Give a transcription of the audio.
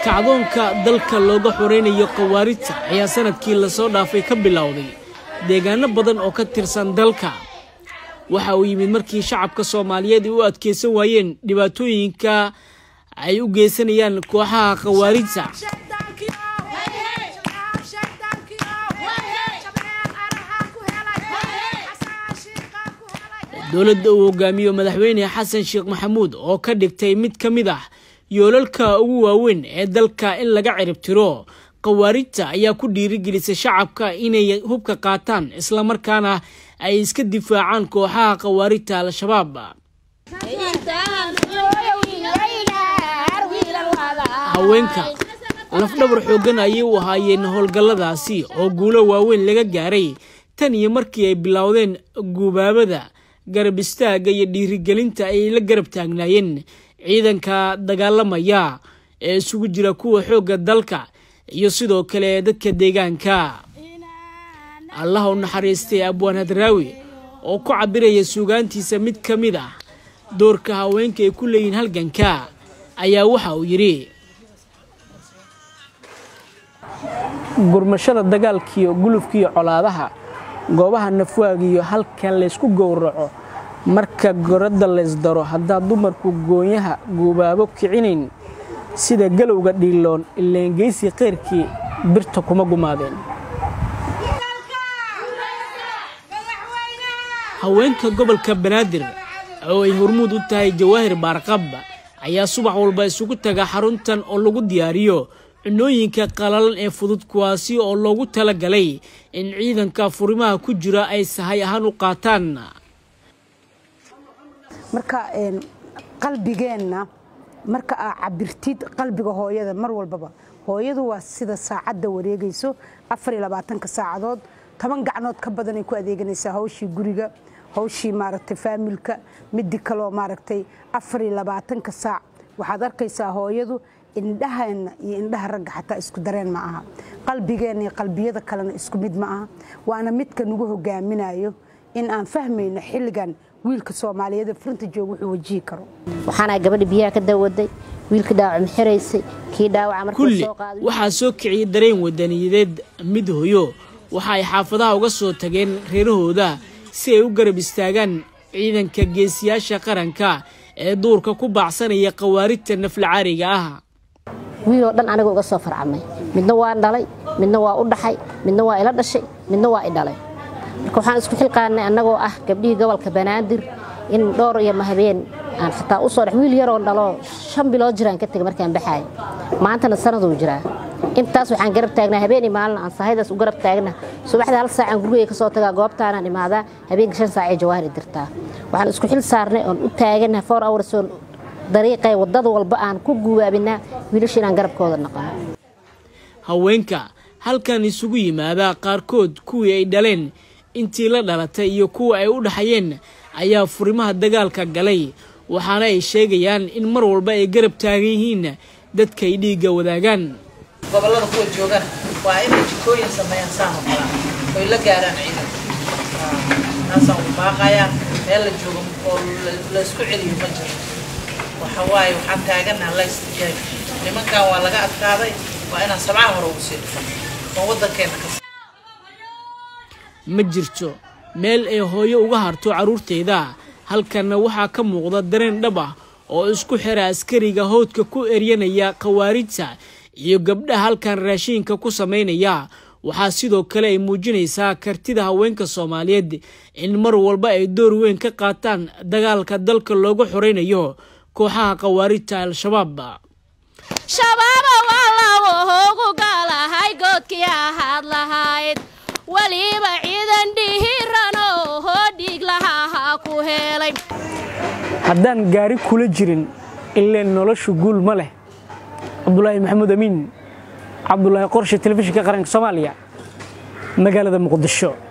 kacdoonka dalka looga xoreynayo khawaarijta ayaa sanadkii lasoo dhaafay ka bilowday deegaano badan oo ka tirsan dalka waxa uu yimid markii shacabka soomaaliyeed ay u adkeysan waayeen dhibaatooyinka ay u geysanayaan kooxaha khawaarijta dowladda uu hogaamiyo madaxweyne xasan sheekh maxamuud oo ka dhigtay mid ka mid ah yoolalka ugu waaweyn ee dalka in laga ciribtiro khawaarijta ayaa ku dhiirigelisay shacabka inay hubka qaataan islamarkaana ay iska difaacaan kooxaha khawaarijta al-shabaab haweenka lafdhabar xooggan ayay u ahaayeen howlgalladaasi oo guulo waaweyn laga gaaray tan iyo markii ay bilowdeen guubaabada garab istaagga iyo dhiirigelinta ay la garab taagnaayeen ciidanka dagaalamaya ee isugu jira kuwa xoogga dalka iyo sidoo kale dadka deegaanka allah u naxariistay abwaan hadraawi oo ku cabiraya suugaantiisa mid ka mid ah doorka haweenka ay ku leeyihiin halganka ayaa waxa uu yidhi gurmashada dagaalkiiyo gulufkiiyo colaadaha goobaha nafwaagiyo halkan laysku gowraco marka goradda laysdaro haddaad dumarku goonyaha guubaabo kicinayn sida galowga dhiiloon ileengeysi keyrkii birta kuma gumaadeen haweenka gobolka banaadir oo ay hormuud u tahay jawaahir baarqab ayaa subax walba isugu taga xaruntan oo lagu diyaariyo cunooyinka qalalan ee fudud kuwaasi oo loogu talagalay in ciidanka furimaha ku jira ay sahay ahaan u qaataan marka qalbigeenna marka aa cabirtid qalbiga hooyada mar walbaba hooyadu waa sida saacadda wareegayso afariyolabaatanka saacadood toban gacnood ka badanay ku adeeganaysaa hawshii guriga hawshii maaragtay faamilka midi kaloo maaragtay afariyo labaatanka saac waxaad arkaysaa hooyadu indhaheenna iyo indhaha ragga xataa isku dareen ma aha qalbigeenna iyo qalbiyada kalena isku mid ma aha waana midka nagu hogaaminayo in aan fahmayno xilligan wiilka soomaaliyeed frinta joog wuxuu wajihi karo waxaana gabadha biyaha ka dawaday wiilka dhaawac maxiraysay kii dhaawaca kulli waxaa soo kiciyay dareen wadaniyadeed mid hoyo waxa ay xaafadaha uga soo tageen reerahooda si ay u garab istaagaan ciidanka geesiyaasha qaranka ee duurka ku baacsanaya khawaarijta naflacaariga ah wiiloo dhan aniga uga soo farcamay midna waa dhalay midna waa u dhaxay midna waa ila dhashay midna waa i dhalay marka waxaan isku xilqaanay annagoo ah gabdhihii gobolka banaadir in dhowr iyo mahabeen aan xataa u soo dhex wiil yaroo dhaloo shan bilood jiraan ka tegay markaan baxaaya maantana sanaduu jiraa intaas waxaan garab taagnaa habeenii maalin aan sahaydaas u garab taagna subaxda hal saacaan gurigay ka soo tagaa goobtaanaan imaadaa habeenka shan saacee jawaahir dirtaa waxaan isku xil saarnay oon u taagana four hours oon dariiqay waddada walba aan ku guwaabinaa wiilasha inaan garabkooda naqano haweenka halkan isugu yimaada qaarkood kuwii ay dhaleen intii la dhalatay iyo kuwa ay u dhaxayeen ayaa furimaha dagaalka galay waxaana ay sheegayaan in mar walba ay garab taagan yihiin dadka ay dhiigga wadaagaan gobollada kuwa joogana waa inay jikooyin sameeyaan saan oo kalaa oy la gaaraan ciidan taasaan u baaqayaan meel la joogo oo laysku celiyo ma jiro waxa waaye waxaan taaganaha la istijaab nimankan waa laga adkaaday waa inaan sabcaha hore ugu sii dhufan oo waddankeena ka ma jirto meel ay hooyo uga harto carruurteeda halkanna waxaa ka muuqda dareen dhab ah oo isku xira askariga howdka ku eryanaya khawaarijta iyo gabdhaha halkan raashiinka ku samaynaya waxaa sidoo kale ay muujinaysaa kartida haweenka soomaaliyeed in mar walba ay door weyn ka qaataan dagaalka dalka looga xoreynayo kooxaha khawaarijta al-shabaab shabaaba waa lagu hoogu galahay goodkii ahaad lahayd weliba ciidan dhihiranoo hoo dhiig lahaha ku helay haddaan gaari kula jirin ileen noloshu guul ma leh cabdulaahi maxamuud amiin cabdulaahi qorshe telefishinka qaranka soomaaliya magaalada muqdisho